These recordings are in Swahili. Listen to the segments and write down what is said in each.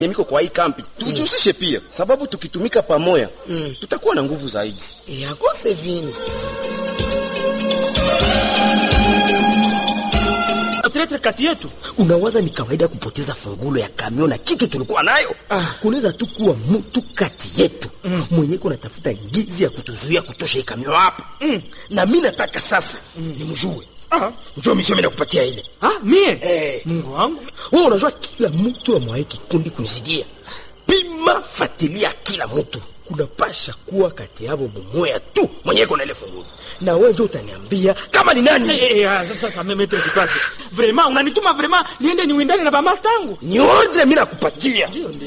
miko kwa hii kampi tujihusishe pia, sababu tukitumika pamoja tutakuwa na nguvu zaidi. yakose vile Tretre kati yetu unawaza ni kawaida kupoteza fungulo ya kamio na kitu tulikuwa nayo ah. kunaweza tu kuwa mtu kati yetu mm. mwenye kunatafuta ngizi ya kutuzuia kutosha hii kamio hapa mm. na mi nataka sasa mm. nimjue Ah. njoo misio mi nakupatia ile ah, mie Eh. Mungu wangu wewe unajua kila mtu amwaye kikundi kunizidia pima fatilia kila mtu kunapasha kuwa kati yavo mumoya tu mwenye kuna ile fungulo na wewe ndio utaniambia kama ni nani Eh, eh, ah, sasa sasa meme tu kipasi vraiment unanituma vraiment niende niwindane na bamasta yangu ni ordre mi nakupatia ndio ndio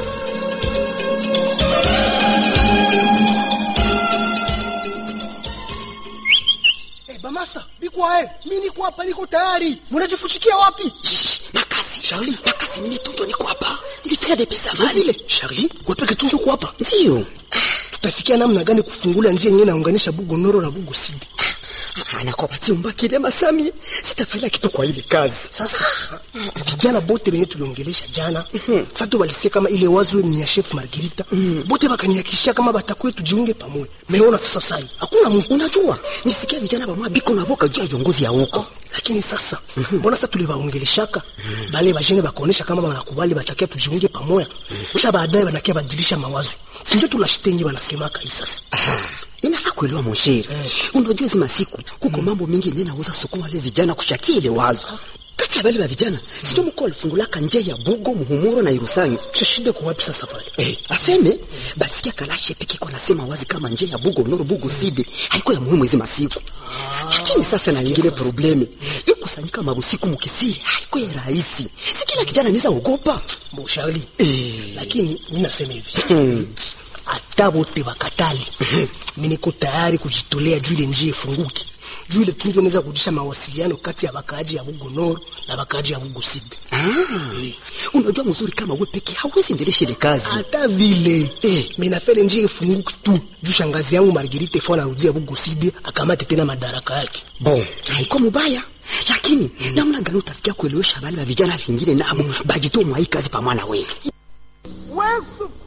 Hey, bamasta bikwae mi niko hapa niko tayari munajifuchikia wapi makasi Charlie, makasi nimetunjwa niko hapa. Nilifika depesa mali. vile Charlie wepeke tunjo kwa hapa Ndio. tutafikia namna gani kufungula njia yenyewe naunganisha bugo noro na bugo sidi Anakopatia umbakile masami. Sitafanya kitu kwa ile kazi. sasa vijana bote benye tuliongelesha jana sasa walisia kama ile wazo ni ya chef Margarita bote bakaniakishia kama batakuwe tujiunge pamoja meona sasa sai hakuna mtu Unajua, nisikia vijana ba mwabiko na boka juu ya viongozi ya huko. lakini sasa mbona sasa tuliwaongeleshaka bale bajene bakaonesha kama banakubali batakia tujiunge pamoja kisha baadaye banakia badilisha mawazo sinjo tunashitengi banasemaka hii sasa Inafaa kuelewa monsheri. Unajua hizi masiku kuko mambo mengi yenye nauza soko wale vijana kushakia ile wazo. Kati ya wale wa vijana, sio mko alifungulaka njia ya Bugo, Muhumuro na Irusangi. shida kwa wapi sasa pale Eh, aseme balisikia kalashe peke kwa nasema wazi kama njia ya Bugo Noro Bugo Side haiko ya muhimu hizi masiku. Lakini sasa na nyingine probleme. Hii kusanyika mabusiku mukisiri haiko ya rahisi. Si kila kijana anaweza ogopa. Boshali lakini mi nasema hivi hata bote bakatali mi niko tayari kujitolea juu ile njia ifunguke juu ile tunjo naweza kurudisha mawasiliano kati ya bakaaji ya Bugonoro na bakaaji ya Bugoside Ah, unajua mzuri kama we peke hauwezi endelesha ile kazi. hata vile Eh. mi nafele njia ifunguke tu juu shangazi yangu Margarite fo anarudia Bugoside akamate tena madaraka yake Bon, haiko mubaya. Lakini namna gani utafikia kuelewesha wale wa vijana vingine nabo bajitoe mwa hii kazi pamoja na wewe? wewe